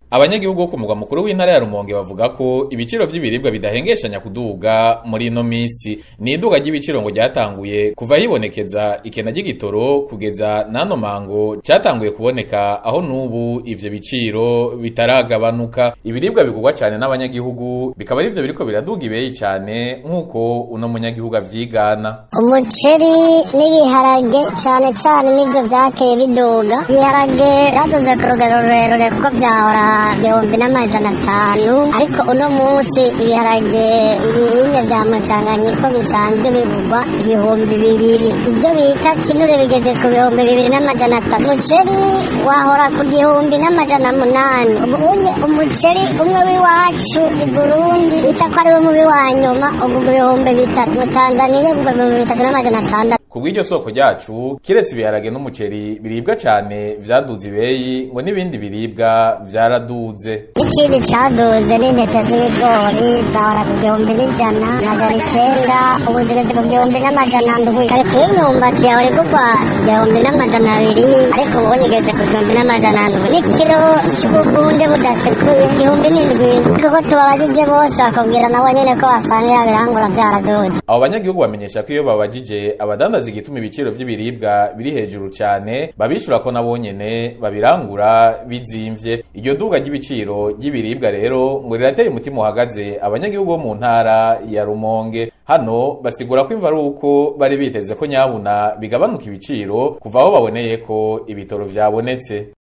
abanyagihugu bo ku mugwa mukuru w'intara ya Rumonge bavuga ko ibiciro vy'ibiribwa bidahengeshanya kuduga muri ino misi ni iduga ry'ibiciro ngo ryatanguye kuva hibonekeza ikena ry'igitoro kugeza n'ano mango cyatanguye kuboneka aho n'ubu ivyo biciro bitaragabanuka ibiribwa bigurwa cyane n'abanyagihugu bikaba arivyo biriko biraduga ibeyi cyane nk'uko uno munyagihugu avyigana umuceri n'ibiharage cyane cyane nibyo byateye biduga ibiharage byaduze ku rugero rurerure kuko byahora igihumbi n'amajana atanu ariko uno munsi ibiharage ibihingwa bya mucanganye ko bisanzwe bigurwa ibihumbi bibiri ibyo bita kinure bigeze ku bihumbi bibiri n'amajana atatu umuceri wahora ku gihumbi n'amajana munani ubu unye umuceri umwe w'iwacu i burundi bita ko ari wo mubi wa nyuma ubu ibihumbi bitatu mu tanzaniya ubwo ibihumbi bitatu n'amajana atandatu ku bw'iryo soko ryacu kiretse ibiharage n'umuceri biribwa cyane vyaduze ibeyi ngo n'ibindi biribwa vyaraduze ikindi cyaduze n'intete z'ibigori zahora ku gihumbi n'ijana amajana icenda ubu zigeze ku gihumbi n'amajana ndwi karito y'imyumbati yahora igurwa igihumbi n'amajana abiri ariko ubu igeze ku gihumbi n'amajana ndwi n'ikiro c'ubugunde budasekuye igihumbi n'indwi kuko tubabajije bose bakubwira nabo nyene ko basanga yabirangura vyaraduze abo banyagihugu bamenyesha ko iyo babajije abadandaza igituma ibiciro vy'ibiribwa biri hejuru cyane babishura ko nabo nyene babirangura bizimvye iryo duga ry'ibiciro ry'ibiribwa rero ngo rirateye umutima uhagaze abanyagihugu bo mu ntara ya Rumonge hano basigura ko imva ari uko bari biteze ko nyabuna bigabanuka ibiciro kuva aho baboneye ko ibitoro vyabonetse